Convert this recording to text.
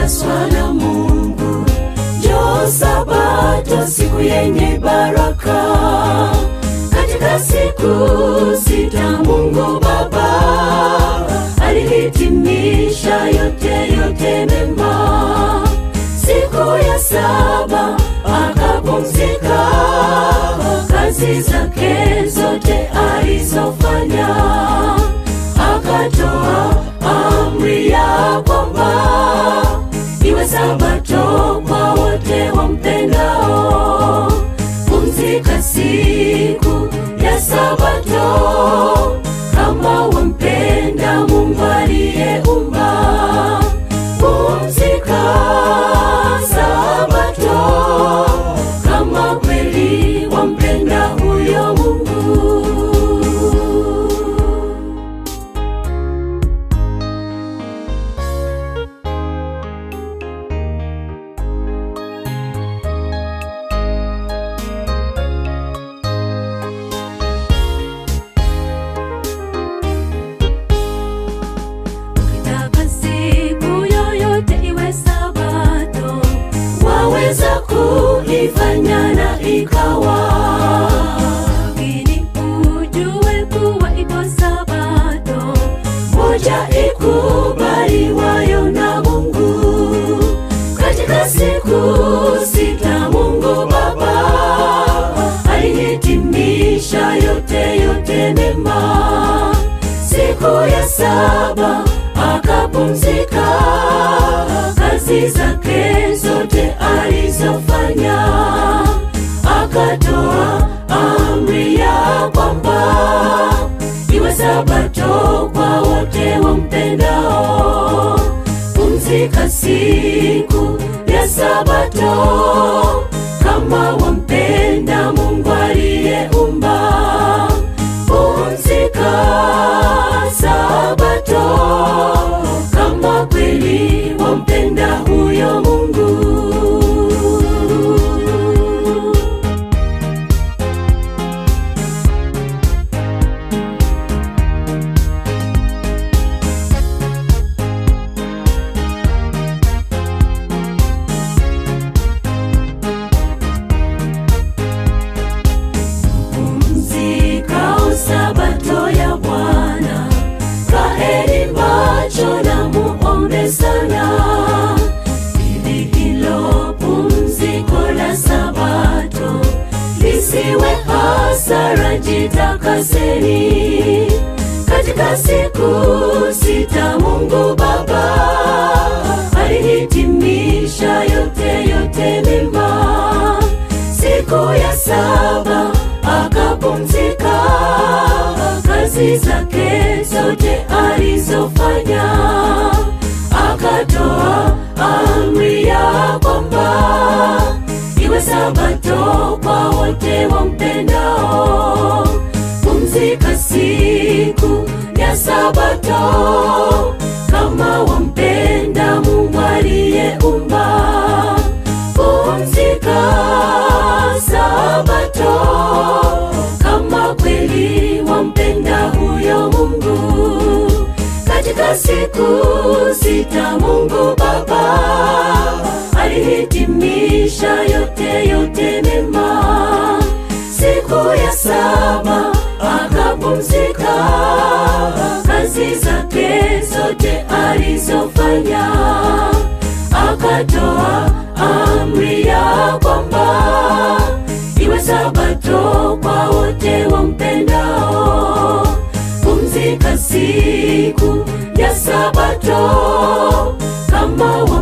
imetakaswa na Mungu. Njoo Sabato, siku yenye baraka. Katika siku sita Mungu Baba alihitimisha yote yote mema. Siku ya saba akapumzika, kazi zake zote alizofanya, akatoa amri ya kwamba iwe sabato kwa wote wampendao. Pumzika siku ya sabato kama wampenda Mungu aliyeumba. Pumzika sabato kama kweli wampenda huyo Mungu. Ukitaka siku yoyote iwe sabato, waweza kuifanya na ikawa. Lakini ujue kuwa ipo sabato moja ikubaliwayo na Mungu. Katika siku sita Mungu Baba alihitimisha yote yote mema siku ya saba akapumzika, kazi zake zote alizofanya, akatoa amri ya kwamba iwe sabato kwa wote wampendao. Pumzika siku ya sabato kama wampenda Mungu aliyeumba pumzika sabato kama kweli wampenda huyo Mungu. Pumzika sabato ya Bwana, kaeni macho na muombe sana, ili hilo pumziko la sabato lisiwe hasara. Jitakaseni katika siku sita, Mungu Baba alihitimisha yote yote mema. Siku ya saba akapumzika, kazi zake zote alizofanya, akatoa amri ya kwamba iwe sabato kwa wote wampendao. Pumzika siku ya sabato kama wampenda Mungu aliyeumba. Pumzika sabato kama kweli wampenda huyo Mungu. Katika siku sita Mungu Baba alihitimisha yote yote mema. Siku ya saba akapumzika, kazi zake zote alizofanya, akatoa amri ya kwamba iwe sabato kwa wote wampendao. Pumzika siku ya sabato kama